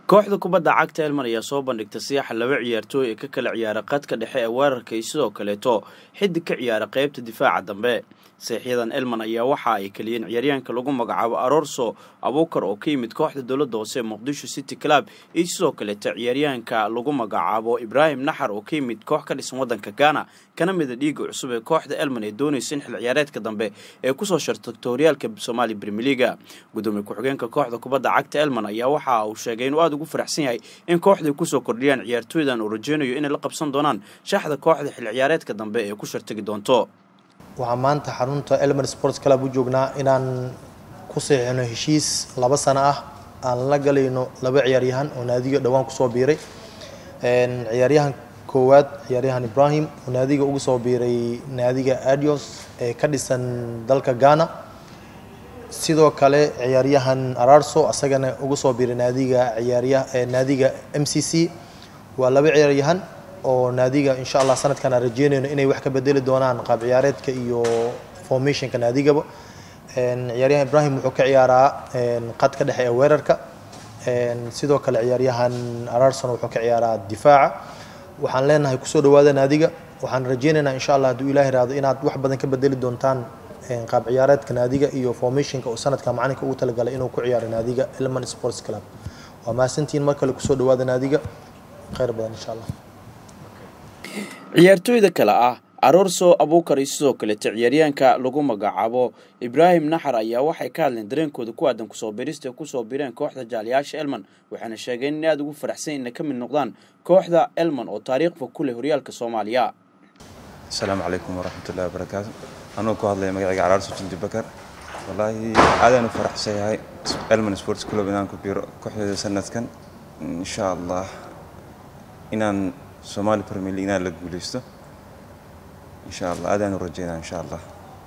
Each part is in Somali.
kooxda kubadda cagta elman ayaa soo bandhigtay siyaxa laba ciyaartooy ee ka kala ciyaara qadka dhexe ee weerarka iyo sidoo kaleeto xidig ka ciyaara qeybta difaaca dambe seexyadan elman ayaa waxa ay keliyeen ciyaaryahanka lagu magacaabo arorso abuukar oo ka yimid kooxda dowladda hoose ee muqdisho city club iyo sidoo kaleeto ciyaaryahanka lagu magacaabo ibraahim naxar oo ka yimid koox ka dhisan waddanka gaana kana mida dhiiga cusub ee kooxda elman ee doonaysa in xil ciyaareedka dambe ee kusoo shartagto horyaalka soomaaliya brimileaga gudoomiye ku-xigeenka kooxda kubadda cagta elman ayaa waxa uu sheegay inuu aada ugu faraxsan yahay in kooxday kusoo kordhiyaan ciyaartooydan uu rajeynayo inay la qabsan doonaan shaxda kooxda xil ciyaareedka dambe ee ku shartagi doonto waxaan maanta xarunta elmer sports club u joognaa inaan ku seexino heshiis laba sano ah aan la galayno laba ciyaaryahan oo naadiga dhowaan kusoo biiray ciyaaryahan koowaad ciyaaryahan ibrahim oo naadiga ugu soo biiray naadiga adios ee ka dhisan dalka ghana sidoo kale ciyaaryahan ararso asagana ugu soo biiray naadiga ciyaarya naadiga m c c waa laba ciyaaryahan oo naadiga insha allah sanadkan aan rajeynayno inay wax ka bedeli doonaan qaab ciyaareedka iyo formationka naadigaba ciyaaryahan ibrahim wuxuu ka ciyaaraa qadka dhexe ee weerarka sidoo kale ciyaaryahan ararson wuxuu ka ciyaaraa difaaca waxaan leenahay kusoo dhawaada naadiga waxaan rajeynaynaa insha allah hadduu ilaah iraado inaad wax badan ka bedeli doontaan qaab ciyaareedka naadiga iyo formationka oo sanadka macalinka ugu talagalay inuu ku ciyaaro naadiga elman sports club waa mahadsantihiin mar kale kusoo dhawaada naadiga khayr badan insha allah ciyaartooyda kale ah aroorso abuukar iyo sidoo kaleeto ciyaaryahanka lagu magacaabo ibraahim naxar ayaa waxay ka hadleen dareenkooda ku aadan kusoo biirista ee kusoo biireen kooxda jaaliyaasha elman waxaana sheegeen in aada ugu faraxsan inay ka mid noqdaan kooxda elman oo taariikhba ku leh horyaalka soomaaliya asalaamu calaykum waraxmatullahi wabarakaatu anuu ku hadlaya magacayga caraarso jindi bakar wallaahi aadaan u faraxsan yahay elman sports club inaan ku biiro kooxdeeda sanadkan insha allah inaan somali premier league inaan la guuleysto insha allah aadaan u rajeynaa insha allah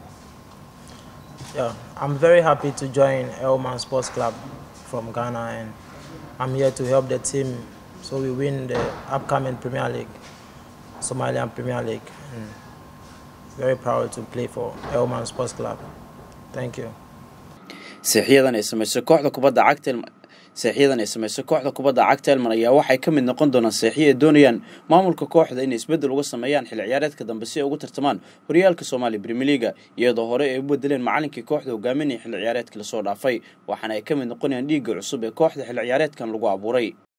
Yeah, I'm very happy to join Elman Sports Club from Ghana and I'm here to help the team so we win the upcoming Premier League, Somalian Premier League. And very proud to play for Elman Sports Club. Thank you. seexyadan ay samaysay kooxda kubadda cagta seexyadan ay samaysay kooxda kubadda cagta elman ayaa waxay ka mid noqon doonaan seexyo ay doonayaan maamulka kooxda inay isbeddel uga sameeyaan xil ciyaareedka dambe si ay ugu tartamaan horyaalka soomaaliya brimileaga iyadoo hore ay u bedeleen macalinkii kooxda hogaaminaya xil ciyaareedkii lasoo dhaafay waxaana ay ka mid noqonayaan dhiigga cusub ee kooxda xil ciyaareedkan lagu abuuray